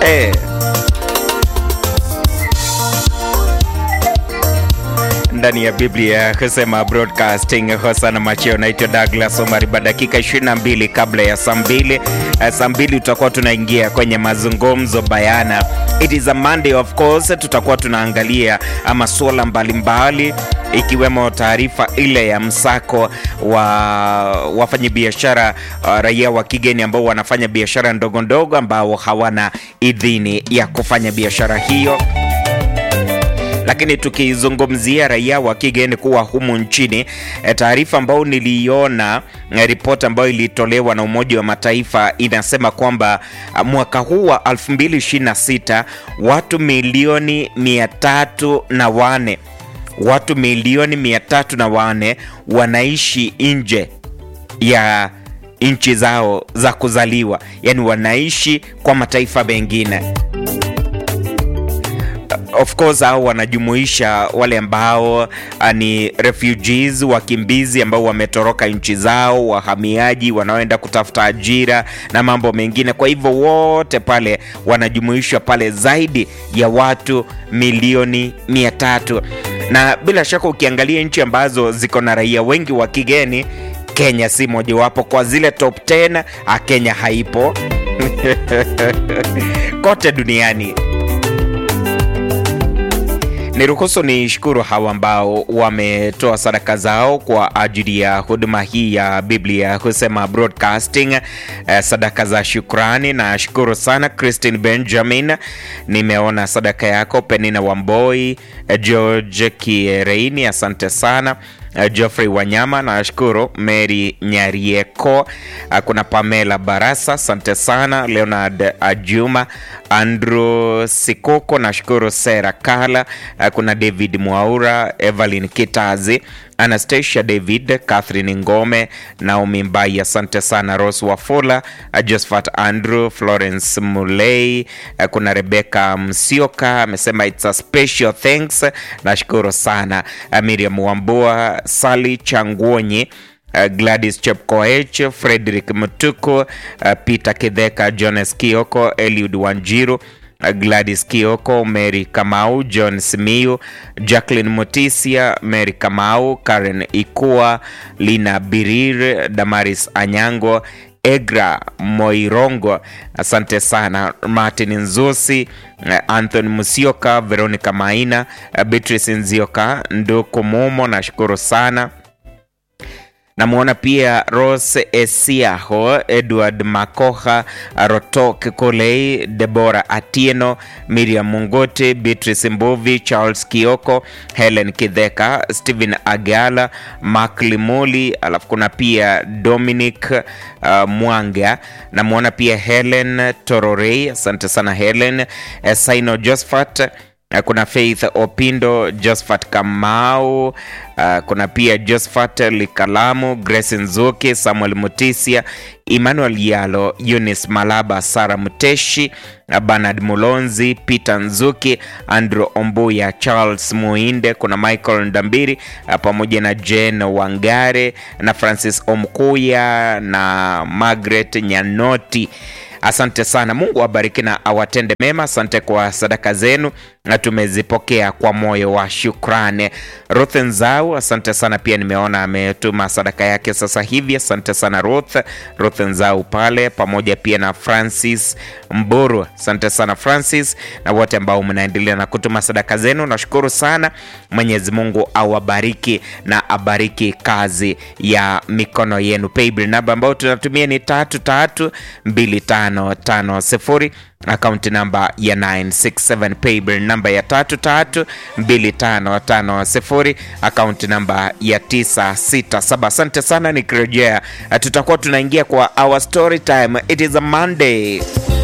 Eh. ndani ya Biblia kusema broadcasting Hosana Macheo. Naitwa Douglas Omari. Baada dakika 22 kabla ya saa mbili, uh, saa mbili tutakuwa tunaingia kwenye mazungumzo bayana. It is a Monday of course, tutakuwa tunaangalia masuala mbalimbali ikiwemo taarifa ile ya msako wa wafanyabiashara uh, raia wa kigeni ambao wanafanya biashara ndogo ndogo ambao hawana idhini ya kufanya biashara hiyo lakini tukizungumzia raia wa kigeni kuwa humu nchini, taarifa ambayo niliiona, ripoti ambayo ilitolewa na Umoja wa Mataifa inasema kwamba mwaka huu wa 2026 watu milioni 304 watu milioni 304 wanaishi nje ya nchi zao za kuzaliwa, yaani wanaishi kwa mataifa mengine of course hao wanajumuisha wale ambao ni refugees, wakimbizi ambao wametoroka nchi zao, wahamiaji wanaoenda kutafuta ajira na mambo mengine. Kwa hivyo wote pale wanajumuishwa pale, zaidi ya watu milioni mia tatu na bila shaka ukiangalia nchi ambazo ziko na raia wengi wa kigeni, Kenya si mojawapo kwa zile top 10. Kenya haipo kote duniani. Niruhusu ni shukuru hawa ambao wametoa sadaka zao kwa ajili ya huduma hii ya Biblia husema broadcasting, eh, sadaka za shukrani. Na shukuru sana Christine Benjamin, nimeona sadaka yako. Penina Wamboi, eh, George Kiereini, asante sana. Uh, Geoffrey Wanyama nashukuru. Mary Nyarieko, uh, kuna Pamela Barasa asante sana. Leonard Ajuma, Andrew Sikoko nashukuru. Sera Kala, uh, kuna David Mwaura, Evelyn Kitazi, Anastasia David, Catherine Ngome, Naomi Mbai asante sana. Rose Wafula, uh, Josephat Andrew, Florence Mulei, uh, kuna Rebecca Msioka amesema it's a special thanks, nashukuru sana. Uh, Miriam Wambua Sali Changuonyi, uh, Gladys Chepkoech, Frederick Mutuku, uh, Peter Kidheka, Jones Kioko, Eliud Wanjiru, uh, Gladys Kioko, Mary Kamau, John Simiu, Jacqueline Motisia, Mary Kamau, Karen Ikua, Lina Birir, Damaris Anyango, Egra Moirongo, asante sana. Martin Nzusi, Anthony Musioka, Veronica Maina, Beatrice Nzioka, Nduku Mumo, nashukuru sana. Namwona pia Rose Esiaho, Edward Makoha, Rotok Kolei, Debora Atieno, Miriam Mungote, Beatrice Mbuvi, Charles Kioko, Helen Kidheka, Stephen Agala, Mark Limuli, alafu kuna pia Dominic uh, Mwanga. Namwona pia Helen Tororei, asante sana Helen. Saino Josephat kuna Faith Opindo, Josephat Kamau, uh, kuna pia Josephat Likalamu, Grace Nzuki, Samuel Mutisia, Emmanuel Yalo, Eunice Malaba, Sara Muteshi, Bernard Mulonzi, Peter Nzuki, Andrew Ombuya, Charles Muinde, kuna Michael Ndambiri pamoja na Jane Wangare na Francis Omkuya na Margaret Nyanoti. Asante sana. Mungu awabariki na awatende mema. Asante kwa sadaka zenu na tumezipokea kwa moyo wa shukrani. Ruth Nzau, asante sana pia, nimeona ametuma sadaka yake sasa hivi. Asante sana Ruth, Ruth Nzau pale, pamoja pia na Francis Mburu. Asante sana Francis na wote ambao mnaendelea na kutuma sadaka zenu, nashukuru sana. Mwenyezi Mungu awabariki na abariki kazi ya mikono yenu. Paybill namba ambayo tunatumia ni tatu tatu mbili tano tano sifuri akaunti namba ya 967 paybill namba ya 332550 akaunti namba ya 967. Asante sana, nikirejea tutakuwa tunaingia kwa our story time. It is a Monday.